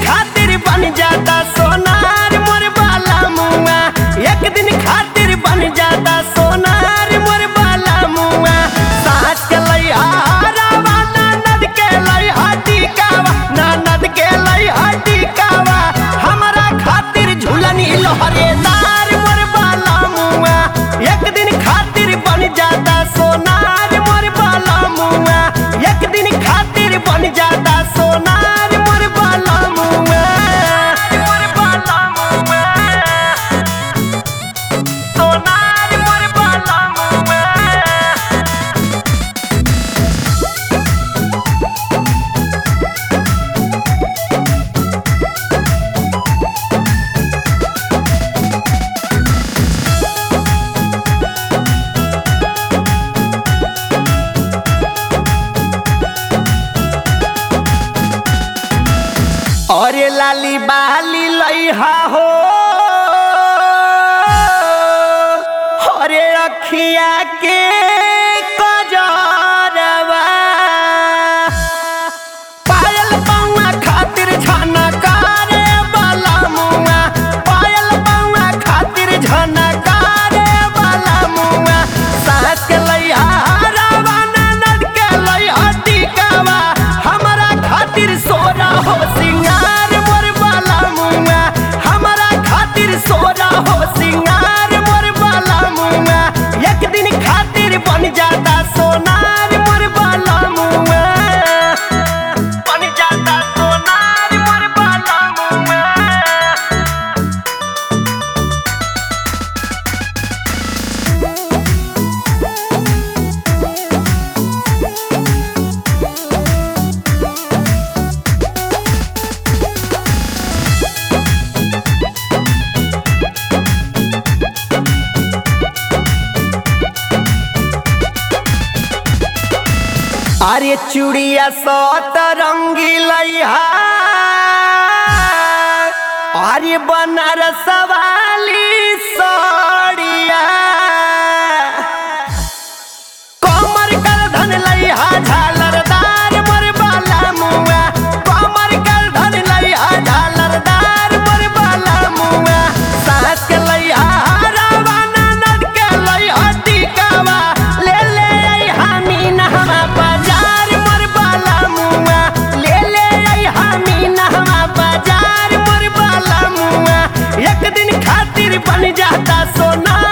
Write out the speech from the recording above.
खातिर बन जाता सोनार मोर बाला मुआ एक दिन खातिर बन जाता सोनार मोर बाला मुआ सास के लैया रावा ननद के लैया टिकावा ननद के लैया टिकावा हमरा खातिर झूलनी लहरेदार मोर बाला मुआ एक दिन खातिर बन जाता सोनार मोर बाला मुआ एक दिन खातिर बन जाता सोनार मोर बाला मुआ मोर बाला मुआ सोनार मोर बाला मुआ अरे लाली बाली लइहा हो अरे अखिया के कजरवा पायल बउआ खातिर झनकारे बाला मुआ पायल बउआ खातिर झनकारे बाला मुआ सास के लइहा रावा ननद के लइहा टिकावा हमरा खातिर सोरा हो सिंगार मोर बाला मुआ हमरा खातिर सोरा हो सिंगार मोर बाला मुआ एक दिन खातिर बन जाता सोनार मोर बाला मुआ बन जाता सोनार मोर बाला मुआ अरे चूड़िया सत रंगी लइहा अरे बनारस वाली साड़िया कमर कर धन लइहा झालरदार मोर बाला मुआ कमर कर धन लइहा झालरदार मोर बाला मुआ सास के लइहा रावा ननद के लइहा टिकावा ले ले अइहा मीनहवा बाजार मोर बाला मुआ ले ले अइहा मीनहवा बाजार मोर बाला मुआ एक दिन खातिर बन जाता सोना